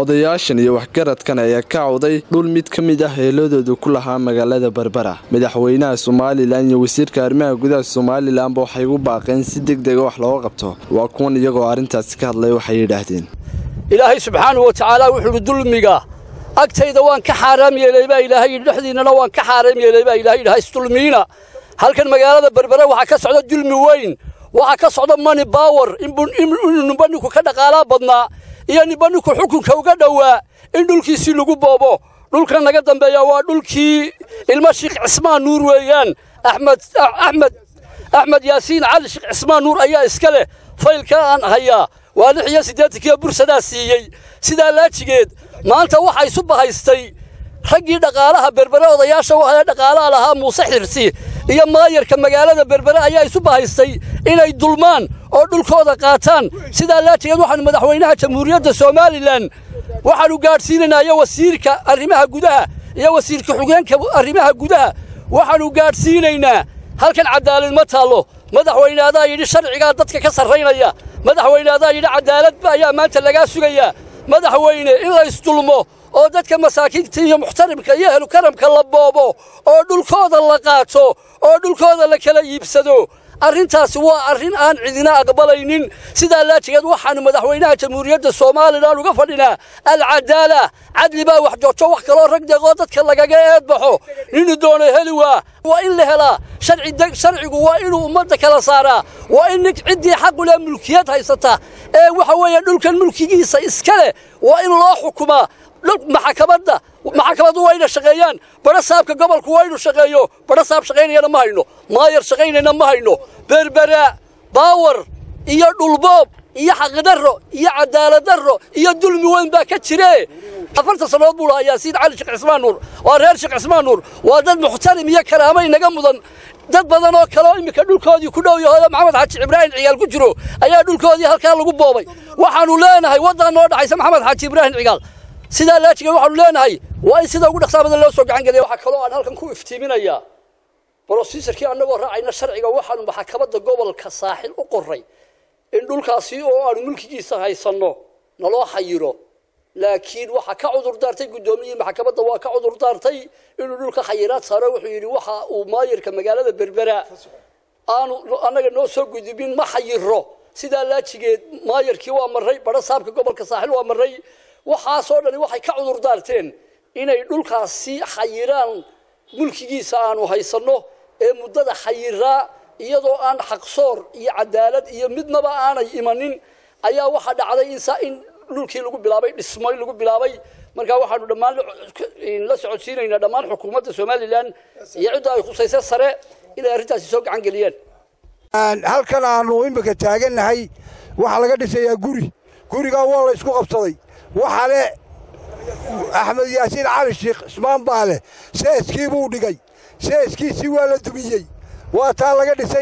odayaashan iyo waxgaradkan ayaa ka cawday dhul mid ka mid ah heeladooda ku lahaa magaalada berbera madaxweynaha somalilan iyo wasiirka arrimaha gudaha somalilanba waxay ugu baaqeen si deg dega wax looga qabto waa kuwan iyagoo arrintaasi ka hadlay waxay yidhaahdeen ilaahay subxaanahu wa tacaala wuxuu idhi dulmiga agtayda waan ka xaaraam yeelay baa ilaahay yidhi dhexdiinnana waan ka xaaraam yeelay baa ilahay yidhi haysdulmiina halkan magaalada berbere waxaa ka socda dulmi weyn waxaa ka socda mani bawer inuu nimba ninku ka dhaqaalaa badnaa iyo nimba ninku xukunka uga dhowaa in dhulkiisii lagu boobo dhulkan naga dambeeya waa dhulkii ilmo sheekh cismaan nuur weeyaan axmed axmed axmed yaasiin cali sheekh cismaan nuur ayaa iska leh faylka aan hayaa waa lix iyo siddeetankiiyo bursadaa siiyey sidaa laajigeed maanta waxaa isu bahaystay raggii dhaqaalaha berbere odayaasha waxaa dhaqaalaha lahaa muuse xirsi iyo maayarka magaalada berbere ayaa isu bahaystay inay dulmaan oo dhulkooda qaataan sidaa laajigeed waxaanu madaxweynaha jamhuuriyadda somalilan waxaannu gaadhsiinaynaa iyo wasiirka arrimaha gudaha iyo wasiirka xugeenka arrimaha gudaha waxaannu gaadhsiinaynaa halkan cadaalad ma taallo madaxweyne adaa yidhi sharcigaa dadka ka sarraynaya madaxweyne adaa yidhi cadaaladba ayaa maanta lagaa sugayaa madaxweyne in la isdulmo oo dadka masaakiinta iyo muxtarimka iyo ehlukaramka la boobo oo dhulkooda la qaato oo dhulkooda la kala iibsado arrintaasi waa arrin aan cidina aqbalaynin sidaa laajigeed waxaannu madaxweynaha jamhuuriyadda somalilan uga fadhinaa alcadaala cadli baa wax joojo wax kaloo rag deeqoo dadka lagaga eedbaxo ninu doono heli waa waa in la helaa sharcigu waa inuu ummadda kala saaraa waa in ciddii xaquleh mulkiyad haysata ee waxa weeye dhulkan mulkigiisa iska leh waa in loo xukumaa maxakamadda maxakamaddu waa ina shaqeeyaan badho saabka gobolku waa inu shaqeeyo badho saab shaqaynayana ma hayno maayar shaqaynayna ma hayno berbera baawar iyo dhulboob iyo xaqdarro iyo cadaaladdarro iyo dulmi weyn baa ka jire afartan sannadood buu lahaa yaasiin cali sheekh cismaan nuur waa reer sheekh cismaan nuur waa dad muxtarim iyo karaamo inaga mudan dad badan oo kaleoo iminka dhulkoodii ku dhow yahoda maxamed xaaji ibraahim cigaal ku jiro ayaa dhulkoodii halkaa lagu boobay waxaannu leenahay waddan noo dhaxaysa maxamed xaaji ibraahim cigaal sidaa laajigeed waxaanu leenahay waa in sida ugu dhaqsaa badan loo soo gacan geliya waxaa kaloo aan halkan ku iftiiminayaa brofesorkii annagoo raacayna sharciga waxaanu maxakamadda gobolka saaxil u qoray in dhulkaasi oo aanu mulkigiisa haysanno naloo xayiro laakiin waxaa ka cudur daartay guddoomiyihii maxkamadda waa ka cudur daartay inuu dhulka xayiraad saaro wuxuu yidhi waxa uu maayarka magaalada berbera aanu annaga noo soo gudubin ma xayiro sidaa laajigeed maayarkii waa marray badho saabka gobolka saaxil waa marray waxaasoo dhani waxay ka cudur daarteen inay dhulkaasi xayiraan mulkigiisa aanu haysanno ee muddada xayiraa iyadoo aan xaqsoor iyo cadaalad iyo midnaba aanay imanin ayaa waxaa dhacday in dhulkii lagu bilaabay dhismo lagu bilaabay markaa waxaanu dhammaan la socodsiinaynaa dhammaan xukuumadda somalilan iyo cidda ay khusaysa sare inay arrintaasi soo gacan geliyaan halkan aanu imika taagannahay waxaa laga dhisayaa guri gurigaa waa la isku qabsaday waxaa le axmed yaasiin cali sheekh cismaan baa leh seeskii buu dhigay seeskiisii waa la dumiyey waa taa laga dhisay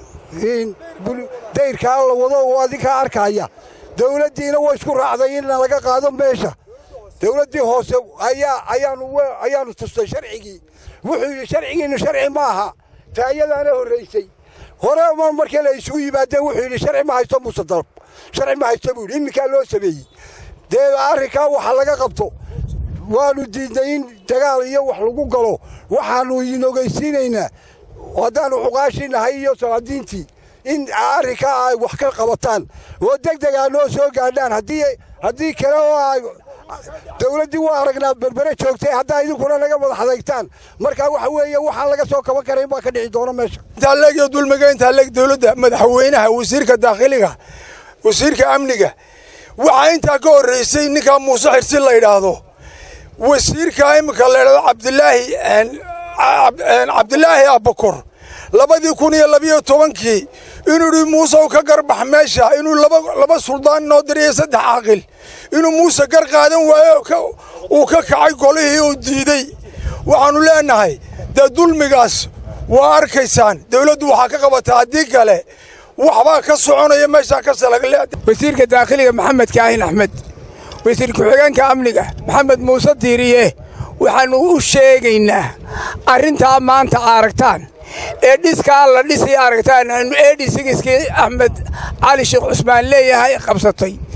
dayrkaa la wado oo adinkaa arkaaya dawladdiina way isku raacday in laga qaado meesha dawladdii hoose ayaanu tustay sharcigii wuxuu yidhi sharcigiinnu sharci ma aha taayadaana horraysay hore ma markii la isugu yimaadeen wuxuu yidhi sharci ma haysto muuse dalab sharci ma haysto buu yidhi iminkaa loo sameeyey dee arrinkaa waxa laga qabto waannu diidnay in dagaal iyo wax lagu galo waxaannu inogaysiinaynaa haddaannu xuqaashii nahay iyo salaadiintii in arrinkaa ay wax ka qabataan oo deg degaa noo soo gaadhaan haddii kale oo dawladdii waa aragnaa berbere joogtay haddaa idinkuna naga madax adeegtaan markaa waxa weeye waxaan laga soo kaban karayn baa ka dhici doona meesha intaaleeg iyo dulmiga intaaleeg dawladda madaxweynaha wasiirka daakhiliga wasiirka amniga waxaa intaa ka horraysay ninkaa muuse xirsi la yidhaahdo wasiirka iminka la ydhahdo cabdilaahi cabdilaahi abakor labadii kun iyo labiyo tobankii inuu idhi muuse u ka garbax meesha inuu laba suldaan noo diriyay saddex caaqil inuu muuse gar qaadan waayo uu ka kacay golihii uu diidey waxaannu leenahay dee dulmigaas waa arkaysaan dawladdu waxaa ka qabataa haddii kale waxbaa ka soconaya meeshaa ka salagle wasiirka daakhiliga maxamed kaahin axmed wasiir ku-xigeenka amniga maxamed muuse diiriye waxaannu u sheegaynaa arrintaa maanta aragtaan ee dhiskaa la dhisi aragtaan aanu eedhi sigiskii axmed cali sheekh cusmaan leeyahay qabsatay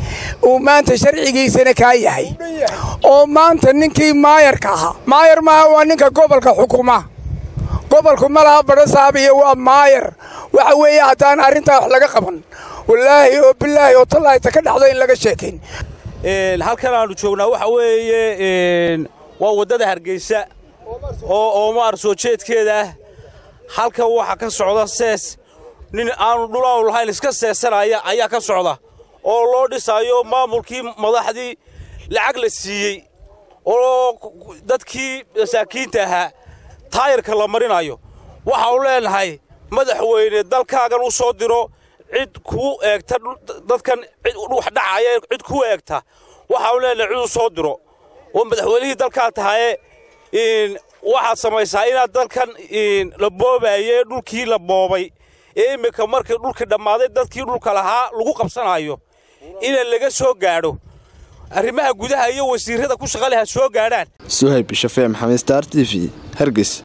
uu maanta sharcigiisana kaa yahay oo maanta ninkii maayarka ahaa maayar maaha waa ninka gobolka xukuma gobolku ma laha badhasaabiya waa maayar waxa weeye haddaan arrintaa wax laga qaban wallaahi oo bilaahi oo tallaayta ka dhacda in laga sheekayn halkan aannu joognaa waxa weeye waa waddada hargeysa oo oomaar soo jeedkeeda ah halkan waxa ka socda sees nin aanu dhulaanu lahayn iska seesanaya ayaa ka socda oo loo dhisaayo maamulkii madaxdii lacag la siiyey oo dadkii masaakiinta ahaa taayirka la marinayo waxaanu leenahay madaxweyne dalkaagan u soo diro cid kuu eegta dadkan wax dhacaya cid kuu eegta waxaanu leenahay cid u soo diro oo madaxweynihii dalkaa tahaye waxaad samaysaa inaad dalkan la boobaye dhulkii la boobay ee iminka markii dhulkii dhammaaday dadkii dhulka lahaa lagu qabsanayo ina laga soo gaadho arrimaha gudaha iyo wasiirrada ku shaqaleha soo gaadhaan suhayb shafee maxamed star t v hargeys